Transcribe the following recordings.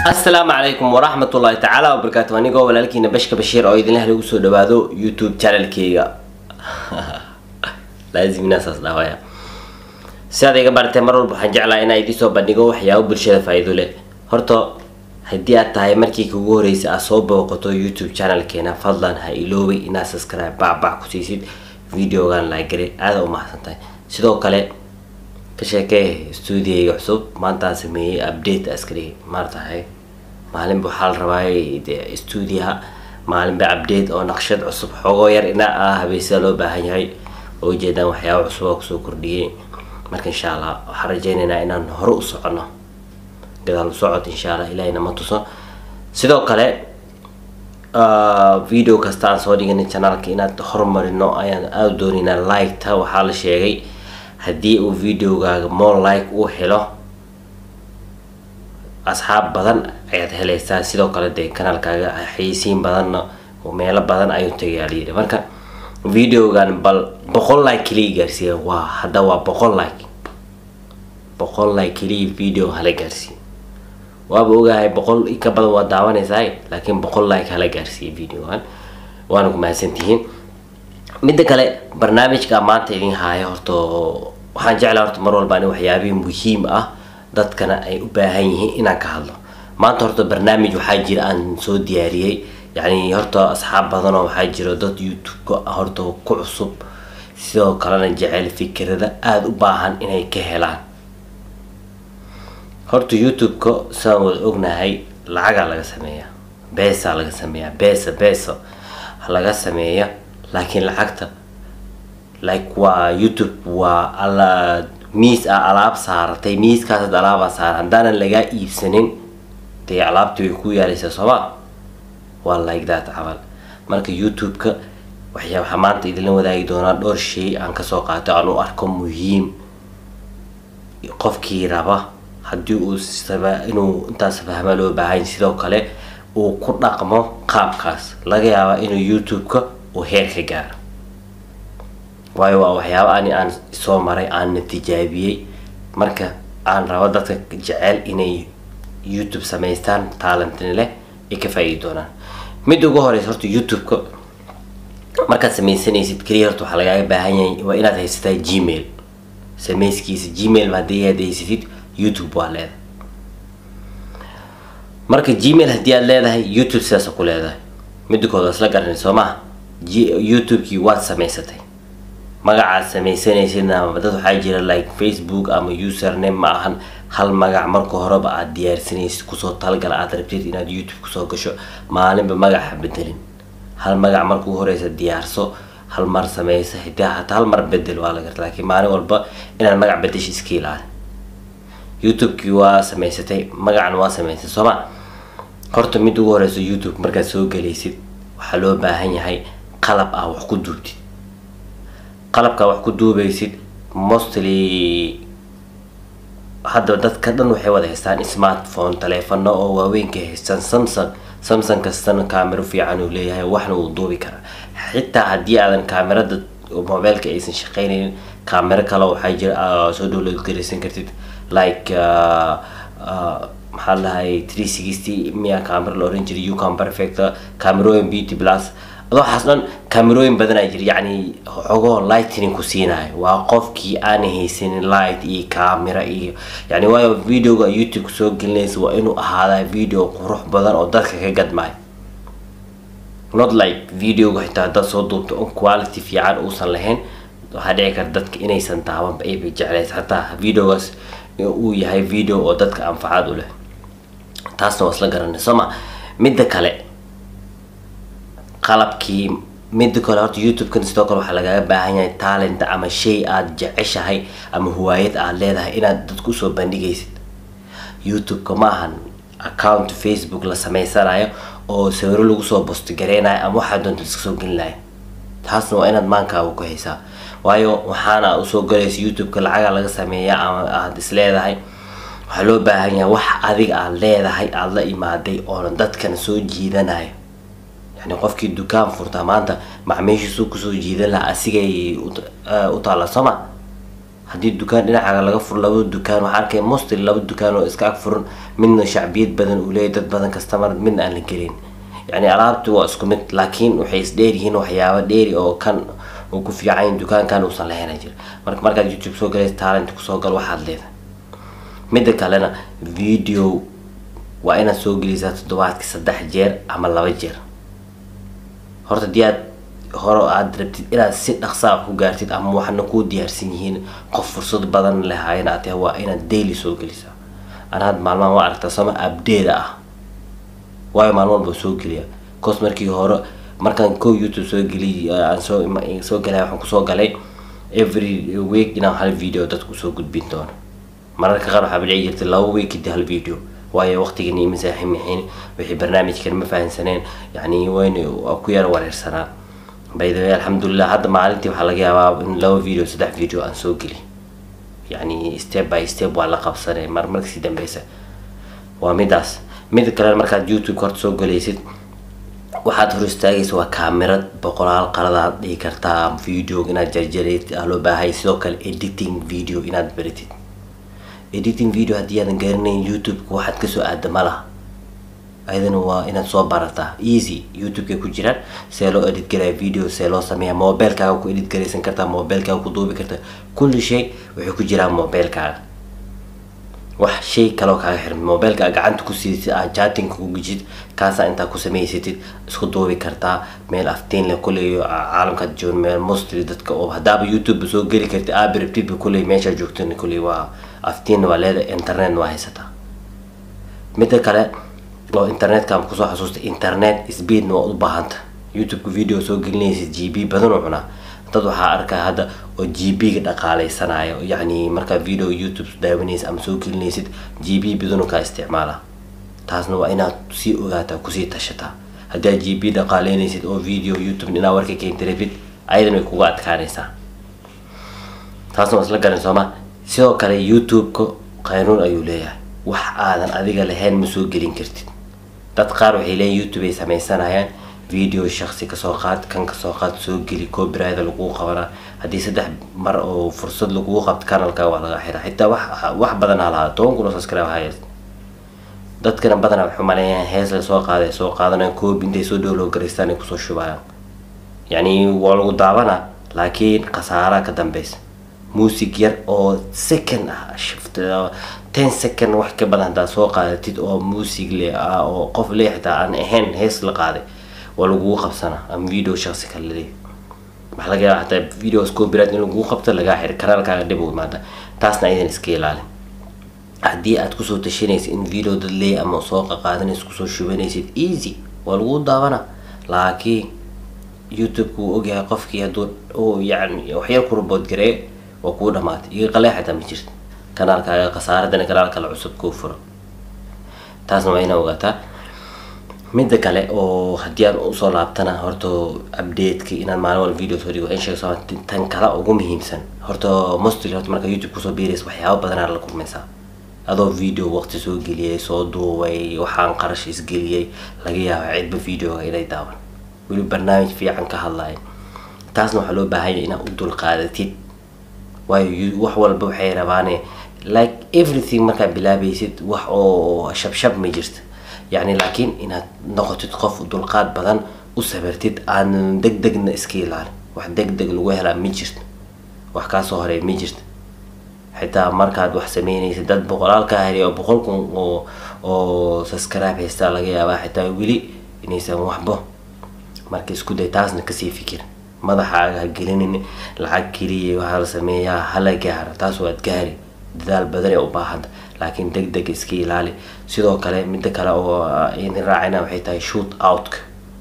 asalaamu calaykum waraxmat ullaahi tacaala wabarakaatu anigoo walaalkiina bashka bashiir oo idinlah lagu soo dhawaado youtube channelkeyga laazimnaasaas dhaawaya si aad iga baratee mar walba waxaan jeclaa inaa idiin soo bandhigo waxyaabo bulshada faa-iido leh horta haddii aad tahay markii kugu horreysay aad soo booqato youtube channelkeena fadlan ha iloobay inaad subscribe bacbac ku siisid videogan laagare aada u mahadsan tahay sidoo kale ka sheekee stuudiyayga cusub maantaan sameeyey update askari maartahay maalinba waxaa la rabaa de stuudiyaha maalinba update oo naqshad cusub xoogoo yar ina ah habeysada loo baahan yahay oo ujeedaan waxyaaba cusub oo kusoo kordhiyey marka insha allah waxaan rajeynaynaa inaan hore u socono gadaal u socod insha allah ilahina ma tuso sidoo kale video kasta aan soo dhiganay channelka inaad horumarino ayaan aada doonaynaa like-ta waxaa la sheegay haddii uu videogaaga more like uu helo asxaab badan ayaad helaysaa sidoo kale dee kanaalkaaga xayeysiin badanna meelo badan ayuu tagayaa layidhi marka videogan bal boqol like keliya gaarsiiya waa hadda waa boqol like boqol like keliya video hala gaarsiiya waaba ogahay boqol ka badan waa daawanaysaa laakiin boqol like hala gaarsiiya videogan waana ku mahadsantihiin midda kale barnaamijka maanta idin haaya horta waxaan jeclaa horta mar walba in waxyaabihii muhiim ah dadkana ay u baahan yihiin inaan ka hadlo maanta horta barnaamij waxaa jira aan soo diyaariyey yacni horta asxaab badanoo waxaa jira dad youtube-ka horta ku cusub sidoo kalena jecel fikirada aada u baahan inay ka helaan horta youtube-ka saan wada ognahay lacagaa laga sameeyaa beesaa laga sameeyaa beesa beesa laga sameeya laakiin lacagta like waa youtube waa alla miis a alaab saaratay miiskaasad alaabaa saara haddaanan lagaa iibsanin dee alaabtii way ku yaalaysaa sooma waa like that camal marka youtube-ka waxyaa waxaa maanta idinla wadaagi doonaa dhowr shay aan kasoo qaato aan u arko muhiim qofkii raba haddii uu saba inuu intaas fahma loo baahan sidoo kale uu ku dhaqmo qaabkaas laga yaabaa inuu youtube-ka uu heer ka gaaro waayo waa waxyaaba ani aan soo maray aanna tijaabiyey marka aan rabo dadka jecel inay youtube samaystaan talentin leh ay ka faa-iidi doonaan mid ugu horeysa horta youtube-ka markaad sameysanaysid keliya horta waxaa lagaaga baahan yahay waa inaad haysataa gmail samayskiisa gmail haddii aad haysatid youtube waa leedahay marka gmail haddii aad leedahay youtube sidaasa ku leedahay midda kood waa isla garanay soo maha youtube-kii waad samaysatay magacaad sameysanaysidna dad waxaa jira like facebook ama username ma ahan hal magac marka horeba aad diyaarsanaysid kusoo talagala aad rabtid inaad youtube kusoo gasho maalinba magaca bedelin hal magac markuu horeysa diyaarso hal mar sameysa hidaa hataa hal mar bedel waa la garta laakiin maalin walba inaad magac bedesha iska ilaali youtube-kii waa samaysatay magacan waa samaysay sooma horta mid ugu horeysa youtube markaad soo gelaysid waxaa loo baahan yahay qalab ah wax ku duubtid qalabkaa wax ku duubaysid mostly hadda dadka dhan waxay wada haystaan smartphone taleefano oo waaweynka haystaan samsung samsung kastana kaamero fiican uu leeyahay waxna uu duubi karaa xitaa haddii aadan kaamerada mobiilka aysan shaqeynaynin kaamero kale waxaa jira soo download garaysan kartid like maxaa lahay three sixty miya camera la oran jiray ucom perfect camerooyin beauty plus waxaas dhan camerooyin badanaa jira yacni xogoo lightning ku siinayo waa qofkii aan haysanin light iyo camera iyo yani waayo videoga youtube soo gelinaysa waa inuu ahaadaa video qurux badan oo dadka ka gadmaayo not like videoga xitaa dad soo duubta on quality fiican uusan lahayn waxaa dhici karta dadka inaysan daawanba ayba jeclays hataa videogaas uu yahay video oo dadka anfacaad u leh taasna waa isla garanay sooma midda kale qalabkii midda kale horta youtube-kan sidoo kale waxaa lagaaga baahan yahay talent ama shay aada jeceshahay ama huwaayad aada leedahay inaad dadku usoo bandhigaysid youtube-ka ma ahan account facebook la sameysanayo oo sawiro lagu soo bostigareynayo ama waxaa doonta iska soo gelinayo taasna waa inaad maankaaga ku haysaa waayo waxaana usoo galaysa youtube-ka lacaga laga sameeya ama aada is leedahay waxaa loo baahan yahay wax adiga aada leedahay aada la imaaday oona dadkana soo jiidanayo yani qofkii dukaan furtaa maanta macmiishiisuu kusoo jiidan lahaa asigay u taalla sooma haddii dukaan dhinacaaga laga furo labada dukaan waxaa arkay mostly laba dukaan oo iska ag furan midna shacbiyad badan uu leeyahy dad badan kastamar midna aan la gelin yani alaabti waa isku mid laakiin waxay isdheer yihiin waxyaaba dheeri oo kan uu ku fiican dukaankan uusan lahayn jira marka markaad youtube soo galaysa talent kusoo gal waxaad leedahay midda kalena video waa inaad soo gelisaa toddobaadki saddex jeer ama laba jeer horta hadii aad hore aad rabtid inaad si dhaqsaa ku gaartid ama waxna kuu diyaarsan yihiin qof fursad badan lehayn aad tahay waa inaad daily soo gelisaa anaad maalmahan waa aragtaa sama abdeeda ah waayo maalin walba soo geliya cos markii hore markaan ko youtube soo geliy aan soo soo galay waxaan kusoo galay every week inaan hal video dadku soo gudbin doono mararka qaar waxaa dhici jirtay laba week kadib hal video waayo waqtigan iyo masaaximixiin wixii barnaamijkan ma fahansaneen yani wayna ku yara wareersanaa by the way alxamdulilah hadda maalintii waxaa laga yaabaa in laba video saddex video aan soo geli yani step by step waa la qabsanay mar markasii dambeysa waa midaas mida kale markaad youtube horta soo galaysid waxaad hor istaagaysa waa kaamirad boqolaal qaladaad dhigi kartaa video inaad jarjareyd loo baahay sidoo kale editing video inaad baratid editing video haddii aadan garanayn youtube-ka waxaad kasoo aada ma laha ayadana waa inaad soo barataa easy youtube-kay ku jiraan see loo edit garaya video see loo sameeya mobilkaaga ku edit garaysan kartaa mobilkaaga ku duubi kartaa kulli shay waxay ku jiraan mobilkaaga wax shay kaloo kaaga xiran mobilka aad gacanta ku siidsid aad jaatinka ku gejid kaasaa intaa ku samaysatid isku duubi kartaa meel aftiin leh kuley caalamkaad joogin meel mostly dadka oo haddaaba youtube soo geli kartid aaba rabtidba kuley meeshaa joogtana kuley waa aftiinna waa leedahay internetna waa haysataa midda kale oo internetka kusoo xasuustay internet speedna waa u baahanta youtube-ka video soo gelinaysid g b badan oo cunaa dad waxaa arkaa hadda oo g b-ga dhaqaaleysanaayo yacni markaa video youtube daawanaysid ama soo gelinaysid g b badanu kaa isticmaala taasna waa inaad sii ogaataa kusii tashataa haddii aad g b dhaqaaleynaysid oo video youtube inaa warka keenta rabid ayadan way kuga adkaanaysaa taasna waa isla garan sooma sidoo kale youtube-ka qaynuun ayuu leeyahay wax aadan adiga lahayn ma soo gelin kartid dad qaar waxay leeyihin youtube ay sameysanayaan video shaksi kasoo qaad kan kasoo qaad soo geli copyright lagu qabanaa haddii saddex mar oo fursad lagugu qabto kanalka waa laga xiraa xitaa wax wax badan ha lahaa toban kun oo subscribe hayas dadkana badanaa waxay maleeyaan hees la soo qaaday soo qaadanayaan koob intay soo dhowlow garaystaan ay kusoo shubayaan yacni waa lagu daabanaa laakiin khasaaraha ka dambeysa music yar oo second ah shift ten second wax ka badan haddaad soo qaadatid oo music le ah oo qof le xitaa aan ahayn hees la qaaday waa lagugu qabsanaa ama video shaksi kale leeyahay waxaa laga yaaba xataa videos copyright in lagugu qabto lagaa xiri kanaalkaaga dhib u imaada taasna aydan iska ilaalin haddii aad kusoo tashanaysid in video dad leey ama soo qaqaadanaysid kusoo shubanaysid easy waa lagu daawanaa laakiin youtube-ka wuu ogyahay qofkii hadduu uu yacni waxyar ku rubood gareeyo waa kuu dhamaatay iyo qalee xataa ma jirto kanaalkaaga khasaaradana kanaal kale cusub kuu furo taasna waa inaa ogaataa midda kale oo haddii aan usoo laabtana horta update-ka inaad maalin walba video soo dhigo in sheegso tan kale ugu muhiimsan horta mostly horta marka youtube kusoo biiraysa waxyaaba badanaa la kulmaysaa adoo video waqti soo geliyay soo duubay waxaan qarash isgeliyay laga yaaba cidba videoga inay daawan weli barnaamij fiican ka hadlayo taasna waxaa loo baahanya inaad u dulqaadatid waayo wax walba waxay rabaane like everything markaad bilaabaysid wax oo shabshab ma jirta yacni laakiin inaad noqotid qof dulqaad badan u sabirtid aan deg degna iska ilaalin wax deg deg lagu helaa ma jirto wax kaasoo horey ma jirto xitaa markaad wax sameynaysid dad boqolaal kaa heliya oo boqol kun oo oo subscribe haystaa laga yaabaa xitaa weli inaysan waxbo marka isku day taasna kasii fikir madaxaaga ha gelinin lacag keliya waxaa la sameeyaa hala gaaro taas waad gaari dadaal badan ee u baahanta laakiin deg deg iska ilaali sidoo kale midda kale oo idin raacayna waxay tahay shoot outka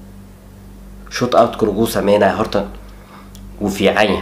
shoot outka lagu sameynayo horta wuu fiican yahay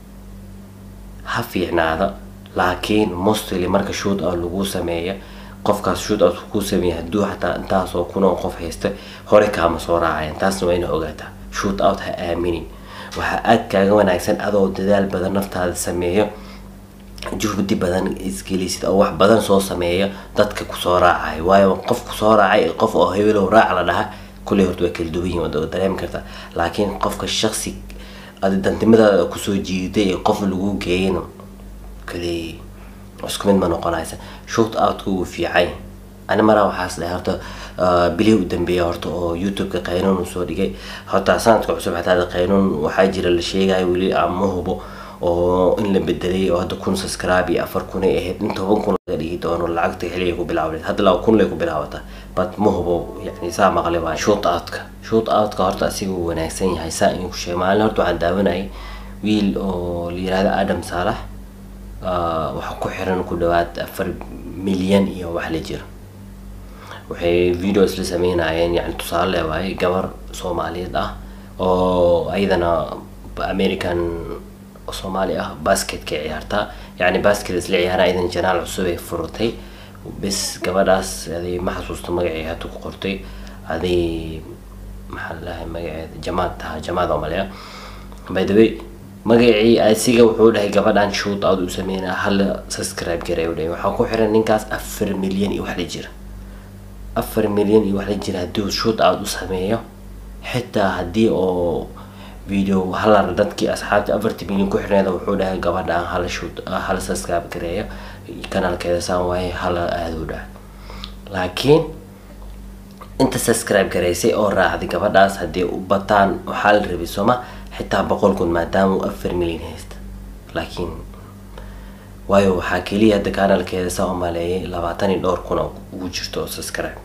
ha fiicnaada laakiin mostly marka shoot out lagu sameeya qofkaas shoot out ku sameeya hadduu xataa intaasoo kunoo qof haysta hore kaama soo raacayan taasna waa ina ogaataa shoot out ha aaminin waxaa aad kaaga wanaagsan adoo dadaal badan naftaada sameeyo juhdi badan isgelisid oo wax badan soo sameeya dadka kusoo raacay waayo qof kusoo raacay qof oo hebelow raac la dhaha kulley horta waa kala duwan yihin waad dareemi kartaa laakiin qofka shaksi adi dantimadaada kusoo jiiday ee qof lagu geeyana kale isku mid ma noqonaysa shoot outka wuu fiicay ani maraa waxaas dhahay horta bilihii u dambeeya horta oo youtube-ka qaynuun uu soo dhigay horta sanadka cusub xataa qaynuun waxaa jira la sheegayo weli ama hubo oo in la bedelay oo hadda kun subscribe iyo afar kun ay ahayd in toban kun laga dhigi doono lacagta xilliga ku bilaawday hadda laba kun lay ku bilaawata but ma hubo yani saa maqlay waa shoot outka shoot outka horta asiga uu wanaagsan yahay saa inuu ku sheegay maalin horta waxaan daawanayay wiil oo la yirahdo adam saalax waxaa ku xiran ku dhawaad afar milyan iyo wax la jira waxay videos la sameynayeen yani tusaale waaye gabar soomaaliyeed ah oo ayadana american soomaali ah basketka ciyaartaa yani basket isla ciyaara ayadana janaal cusub ay furtay bis gabadhaas aday ma xasuusta magacii hata ku qortay aday maxaa ladahay magaceeda jamaad taha jamaad oo maleya by the way magacii asiga wuxuu dhahay gabadhan shoot out u sameynaa hala subscribe garay u dhahay waxaa ku xiran ninkaas afar milyan iyo wax la jira afar milyan iyo wax la jira haddii shoot out u sameeyo xitaa haddii oo video halar dadkii asxaabta afartii milyan ku xirneeda wuxuu dhahay gabadhan hala shoot hala subscribe gareeyo kanaalkeeda saan waaye hala aada u dhahay laakiin inta subscribe garaysay oo raacday gabadhaas haddii u bataan waxaa la rabay sooma xitaa boqol kun maadaama uu afar milyan haysta laakiin waayo waxaa keliya hadda kanaalkeeda saa u maleeyay labaatan iyo dhowr kun oo ugu jirto oo subscribe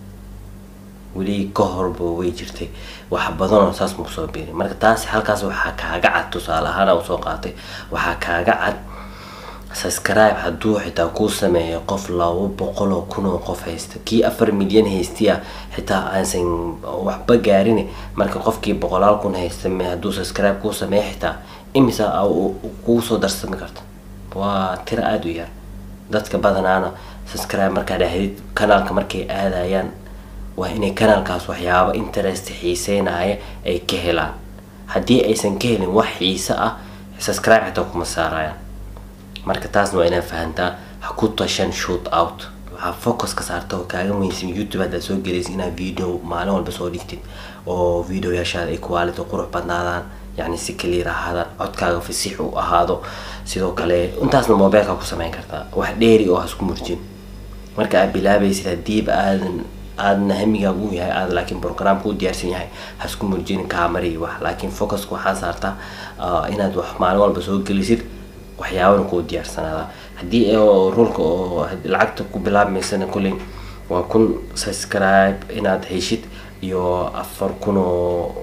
weli ka horba way jirtay wax badan oo saas maku soo biirin marka taasi halkaas waxaa kaaga cad tusaale ahaan u soo qaatay waxaa kaaga cad subscribe hadduu xitaa kuu sameeyo qof laba boqol oo kun oo qof haysta kii afar milyan haystiya xitaa aansan waxba gaarin marka qofkii boqolaal kun haysta hadduu subscribe kuu sameeyo xitaa imisa kuu soo darsami karta waa tiro aada u yar dadka badanaana subscribe markaa dhahdid kanaalka markay aadayaan waa inay kanaalkaas waxyaabo interest xiiseynaya ay ka helaan haddii aysan ka helin wax xiise ah subscribe xitaa kuma saarayaan marka taasna waa inaad fahantaa ha ku tashan shoot out waxaa focus ka saarta oo kaaga muhiimsan youtube haddaad soo gelaysa inaad video maalin walba soo dhigtid oo videoyaashaada ay quality qurux badnaadaan yani si clear ahaadaan codkaaga fasiix u ahaado sidoo kale intaasna mobileka ku sameyn kartaa wax dheeri oo hasku murjin marka aad bilaabaysid hadiiba aadan aadna hamigaaga u yahay aad laakiin programka u diyaarsan yahay hasku murjin kaamari wax laakiin focuska waxaa saartaa inaad wax maalin walba soo gelisid waxyaabana kuu diyaarsanaada haddii rulka oo lacagta ku bilaabmaysana kulley waa kun subscribe inaad heshid iyo afar kun oo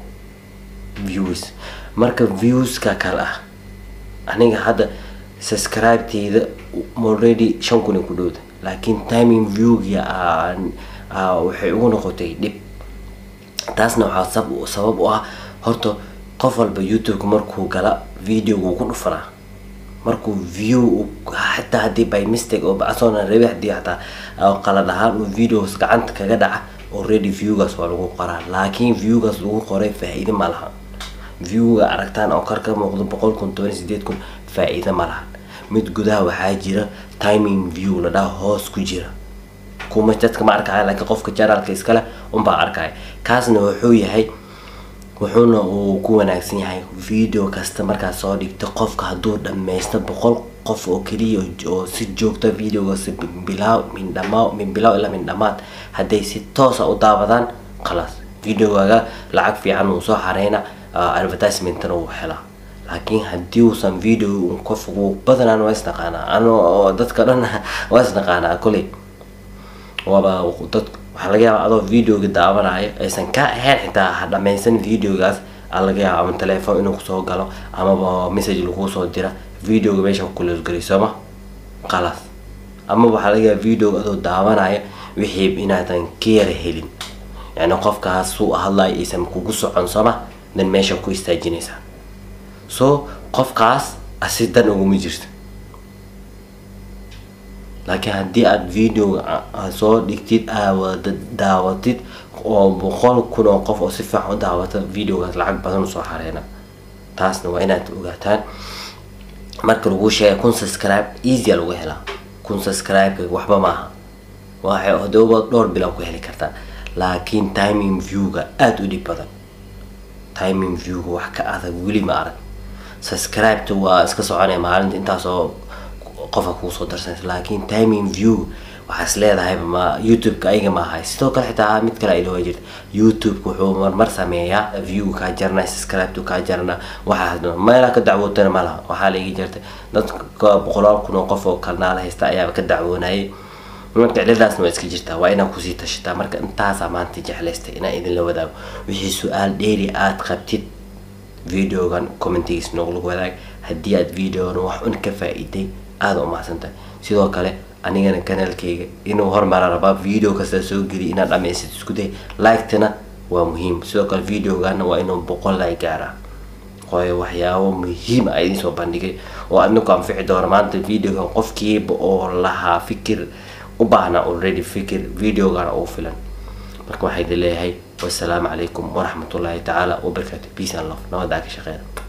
views marka viewska kale ah aniga hadda subscribe-teyda already shan kun ay ku dhowda laakiin timing viewga waxay ugu noqotay dhib taasna waxaa sabab u ah horta qof walba youtube-ka markuu gala videoga uu ku dhufanaa markuu view xataa haddii by mistake oo bacasoona rabi hadii xataa qalad ahaan uu videos gacanta kaga dhaca already viewgaas waa lagu qoraa laakiin viewgaas lagu qoray faa-iide ma lahan viewga aragtaan oo kar ka muuqdo boqol kun toban sideed kun faa-iide ma lahan mid gudaha waxaa jira timing view la dhaha hoos ku jira kuma dadka ma arkaya laakiin qofka janaalka iskale unbaa arkaya kaasna wuxuu yahay wuxuuna uu ku wanaagsan yahay video kasta markaad soo dhigto qofka hadduu dhammaysto boqol qof oo keliya oo si joogta videogaas bilaaw min dhamaa min bilaaw ilaa min dhamaad hadday si toosa u daawadaan khalaas videogaaga lacag fiican uu soo xareyna advertisementna uu helaa laakiin haddii uusan video qof badanaan waa isnaqaanaa ano dadka dhan waa isnaqaanaa koley waaba dad waxaa laga yaaba adoo videoga daawanayo aysan ka ahayn xitaa ha dhammaysan videogaas aa laga yaaba ama telefoon inuu kusoo galo amaba message laguu soo dira videoga meesha kukulosgeliy sooma khalaas ama waxaa laga yaaba videoga adoo daawanaya wixii inaadan ka yara helin yani qofkaas suu hadlayo aysan kugu socon sooma dan meesha ku istaajinaysaa so qofkaas asi dan uguma jirto laakiin haddii aada videoga soo dhigtid aawada daawatid oo boqol kun oo qof oo si fiican u daawata videogaas lacag badan usoo xareena taasna waa inaad ogaataan marka lagu sheegay kun subscribe easya lagu helaa kun subscribe waxba maaha waxay hadooba dhowr bilaa ku heli kartaa laakiin timing viewga aada u dhib badan timing viewga wax ka adag weli ma arag subscribeta waa iska soconaya maalinta intaasoo qofa kuu soo darsanaysa laakiin timing view waxaa is leedahay ma youtube-ka ayaga ma ahay sidoo kale xitaa mid kale ay dhawaa jirta youtube-ka wuxuu marmar sameeyaa view kaa jarana subscribe kaa jarana waxaas dhan meelaa ka dacwootana ma laha waxaa la igi jirtay dadka boqolaal kun oo qof oo kalnaala haysta ayaaba ka dacwoonayay marka ciladaasna waa iska jirtaa waa inaad kusii tashataa marka intaasaa maanta jeclaystay inaan idinla wadaago wixii su-aal dheeri aad qabtid videogan commentigiis nooglagu wadaag haddii aad videogan wax un ka faa-iday aada u mahadsantahay sidoo kale anigana kanaalkayga inuu hormara rabaa video kasta soo geliya inaad dhamaysid isku day like-tana waa muhiim sidoo kale videogana waa inuu boqol like gaaraa waayo waxyaabo muhiim a idiin soo bandhigay oo adniku anfici doona maanta videogan qofkiiba oo lahaa fikir u baahnaa already fikir videogana ugu filan marka waxaa idin leeyahay wassalaamu calaykum waraxmatullaahi tacaala wabarakaatu peace and love nabadaa ka shaqeeya